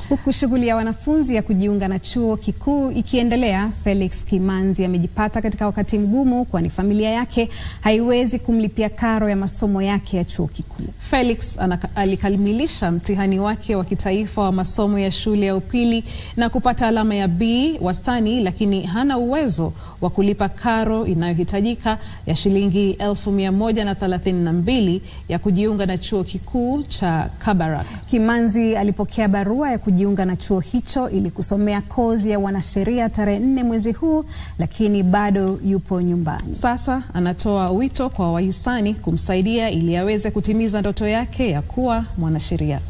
Huku shughuli ya wanafunzi ya kujiunga na chuo kikuu ikiendelea, Felix Kimanzi amejipata katika wakati mgumu, kwani familia yake haiwezi kumlipia karo ya masomo yake ya chuo kikuu. Felix anaka- alikamilisha mtihani wake wa kitaifa wa masomo ya shule ya upili na kupata alama ya B wastani, lakini hana uwezo wa kulipa karo inayohitajika ya shilingi elfu mia moja na thelathini na mbili ya kujiunga na chuo kikuu cha Kabarak. Kimanzi alipokea barua ya kujiunga na chuo hicho ili kusomea kozi ya wanasheria tarehe nne mwezi huu, lakini bado yupo nyumbani. Sasa anatoa wito kwa wahisani kumsaidia ili aweze kutimiza ndoto yake ya kuwa mwanasheria.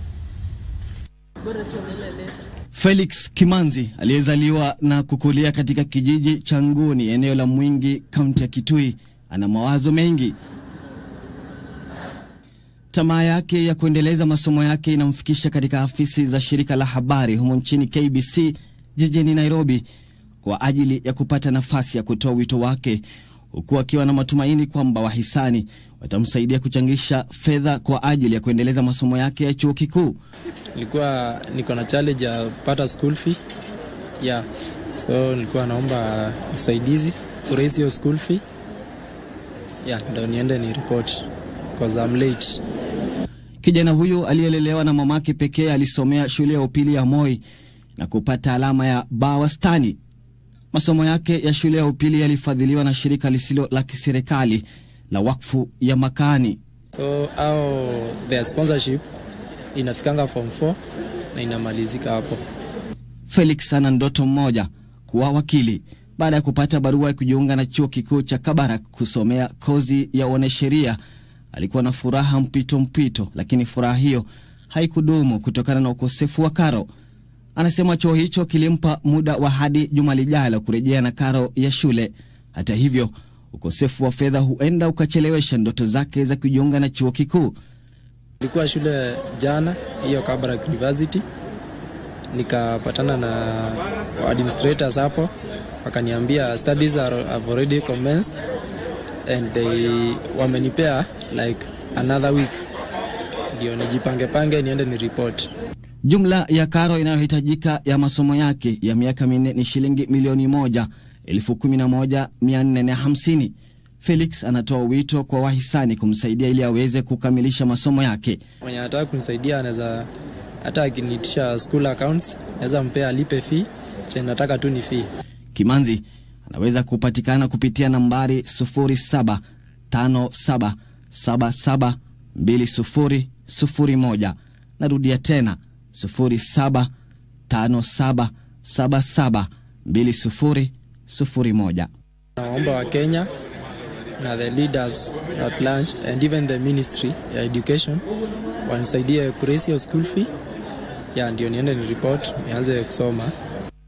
Felix Kimanzi aliyezaliwa na kukulia katika kijiji cha Nguni, eneo la Mwingi, kaunti ya Kitui, ana mawazo mengi. Tamaa yake ya kuendeleza masomo yake inamfikisha katika afisi za shirika la habari humo nchini KBC jijini Nairobi kwa ajili ya kupata nafasi ya kutoa wito wake, huku akiwa na matumaini kwamba wahisani watamsaidia kuchangisha fedha kwa ajili ya kuendeleza masomo yake ya chuo kikuu. nilikuwa niko na challenge ya kupata school fee yeah. So nilikuwa naomba usaidizi kuraise hiyo school fee yeah, ndo niende ni report cause I'm late. Kijana huyu aliyelelewa na mamake pekee alisomea shule ya upili ya Moi na kupata alama ya B wastani. Masomo yake ya shule ya upili yalifadhiliwa na shirika lisilo la kiserikali la wakfu ya Makani. So au their sponsorship inafikanga form 4 na inamalizika hapo. Felix ana ndoto mmoja, kuwa wakili. Baada ya kupata barua ya kujiunga na chuo kikuu cha Kabarak kusomea kozi ya wanasheria, alikuwa na furaha mpito mpito, lakini furaha hiyo haikudumu kutokana na ukosefu wa karo. Anasema chuo hicho kilimpa muda wa hadi juma lijalo kurejea na karo ya shule. Hata hivyo, ukosefu wa fedha huenda ukachelewesha ndoto zake za kujiunga na chuo kikuu. Nilikuwa shule jana hiyo Kabarak University, nikapatana na administrators hapo, wakaniambia studies are, have already commenced and they wamenipea like another week ndio nijipange pange niende ni report. Jumla ya karo inayohitajika ya masomo yake ya miaka minne ni shilingi milioni moja elfu kumi na moja mia nne na hamsini. Felix anatoa wito kwa wahisani kumsaidia ili aweze kukamilisha masomo yake. Mwenye anataka kunisaidia anaweza hata akiniitisha school accounts naweza mpea alipe fee, chenye nataka tu ni fee. Kimanzi anaweza kupatikana kupitia nambari 0757772001. Narudia tena 0757772001. Naomba wa Kenya na the leaders at large and even the ministry ya education wanisaidie kuraise hiyo school fee ya ndio niende ni report nianze kusoma